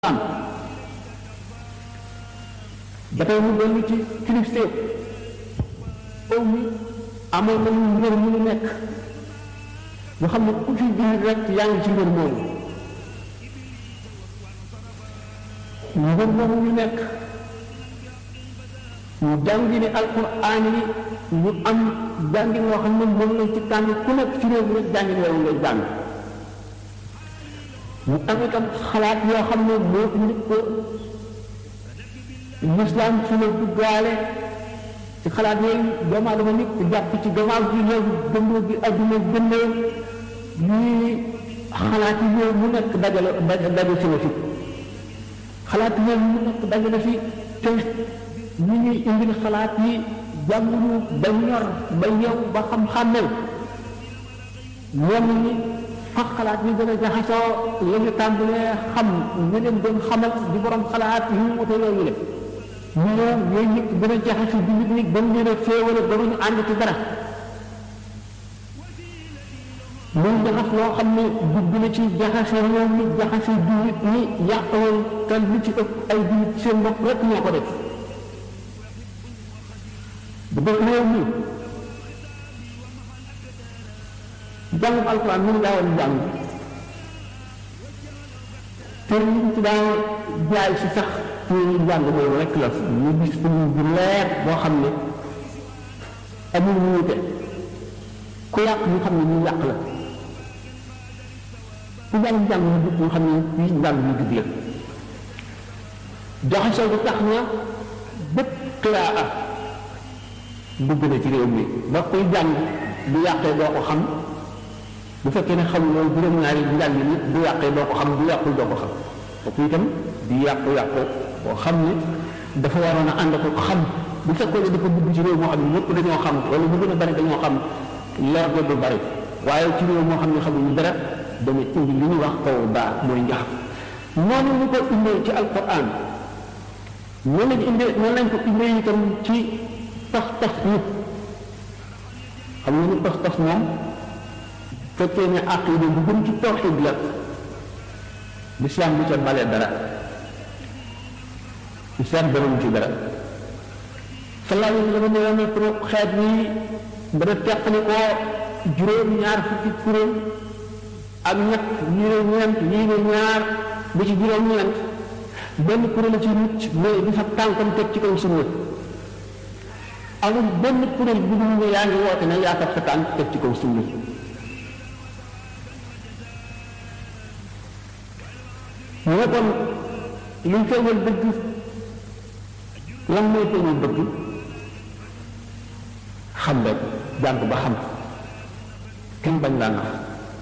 am ba tey mu dellu ci kilifteef aw mi amoon nañu ngër mu ñu nekk nga xam ne ku fi jullit rek yaa ngi ci ngër moomu ngër moomu ñu nekk ñu jàngi ni alquran yi ñu am jàngin woo xam ne moom lañ ci tànn ku nekk ci réew mi rek jàngin woowu ngay jàng ñu am itam xalaat yoo xam ne moo indi ko lislaam fi la duggaale ci xalaat yooyu doomu aadama nit jàpp ci gannaaw gi ñëw dëndoo gi adduna gëndee lii xalaat yi yooyu mu nekk dajale daje si na fi xalaat yooyu mu nekk dajale fi te ñu ñuy indil xalaat yi jànguñu ba ñor ba ñëw ba xam-xàmmel ñoom ñi fa xalaat yi gën a jaxasoo la ñu tàmbalee xam ñu leen doon xamal di borom xalaat yi mu wute yooyu le ñu ñëw yooyu nit gën a jaxase bi nit ñi ba mu leen a féewale ba ñu ànd ci dara muy jaxas loo xam ne dugg na ci jaxase réew mi jaxase jullit ñi yàqoon te lu ci ëpp ay jullit seen bopp rek ñoo ko def bu dee réew mi jàngum alquran mu ngi daawoon jàng te ñu ci daan jaay si sax ci jàng boobu rek la ñu gis film bu leer boo xam ne amul wuute ku yàq ñu xam ne ñu yàq la ku jàng jàng ñu jub ñu xam ne fii jàng ñu jub la jaxasoo bi tax na bépp qiraa dugg na ci réew mi ba kuy jàng bu yàqee doo ko xam bu fekkee ne xam loolu juróom-ñaari njàng ni bu yàqee doo ko xam bu yàqul doo ko xam kooku itam di yàqu-yàqu boo xam ne dafa waroon a ànd ko xam bu fekkoon ne dafa dugg ci réew moo xam ne ñëpp dañoo xam wala ñu gën a bari dañoo xam leer ga du bari waaye ci réew moo xam ne xamuñu dara dana indi li ñuy wax kaw baa mooy njax noonu ñu ko indee ci alquran noonu lañ indee noonu lañ ko indee itam ci pas-pas yi xam nga ni pas-pas moom fekkee ne aqida bu gën ci tawxid la lislaam bu ca bale dara lislaam danañ ci dara sallallahu alayhi wa sallam nee na pour xeet yi dana teqali koo juróom ñaar fukki kuréel ak ñett ñii ne ñeent ñii ne ñaar ba ci juróom ñeent benn kuréel ci nit mooy di fa tànkam teg ci kaw sunna amul benn kuréel bu dul ne yaa ngi woote ne yaa sa tànk teg ci kaw sunna mu ne kon luy feeñal dëgg lan mooy feeñal dëgg xam rek jàng ba xam kenn bañ laa nax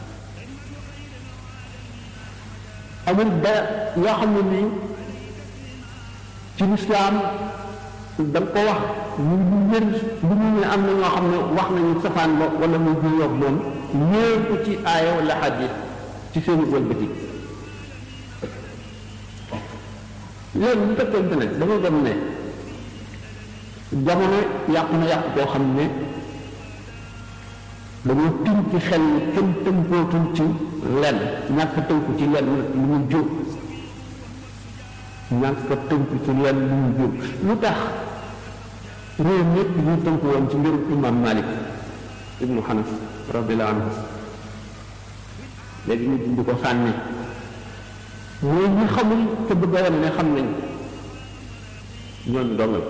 amul dara yoo xam ne nii ci lislaam da nga ko wax ñu lu wér lu ñu ne am na ñoo xam ne wax nañu safaan ba wala muy juyoog moom ñëw ko ci aaya wala xadis ci seeni wëlbati léegi bu fekkente ne dama dem ne jamono yàqu na yàqu koo xam ne dañoo tënk ci xel ni kenn tënkootul ci lenn ñàkk tënku ci lenn lu mu jóg ñàkk tënku ci lenn lu mu jóg lu tax réew ñëpp ñu tënku woon ci mbirum imam Malik ibnu Xanas radiallahu anhu léegi ñu dindi ko sànni mooy ñi xamul te bëgg a wane ne xam nañ ñooñu dongal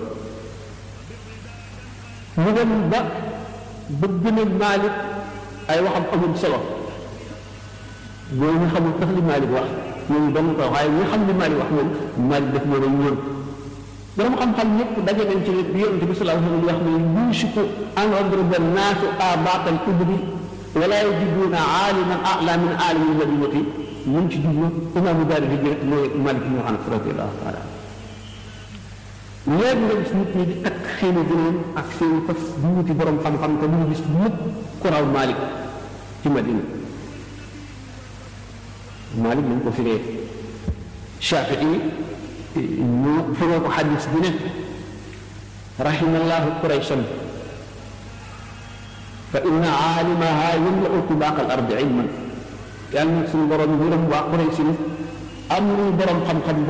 ñu dem ba bëgg na Maalik ay waxam amul solo ñooñu ñu xamul tax li Maalik wax ñooñu dong ko waaye ñi xam li Maalik wax moom Maalik def moo nañ ñoon borom xam-xam ñëpp daje nañ ci bi yonente bi sallallahu alayhi wa sallam wax ne yuusiku an yadriba naasu aabaaqal ibli wala yajiduuna aaliman a'laa min aalimi madinati mun ci jublu imaamu daari di jël mooy Malik ibn Anas radiyallahu taala léegi nga gis nit ñi di takk seeni gënoon ak seeni fas di wuti borom xam-xam te duñu gis mukk ku raw Malik ci Madina Malik nañ ko firee Shafii ñu firee ko xadis bi ne rahimallahu qurayshan fa inna aalimaha yamla'u tibaaqa al ardi ilman yàlla nag suñu borom yërëm waa Quraysh amul borom xam-xam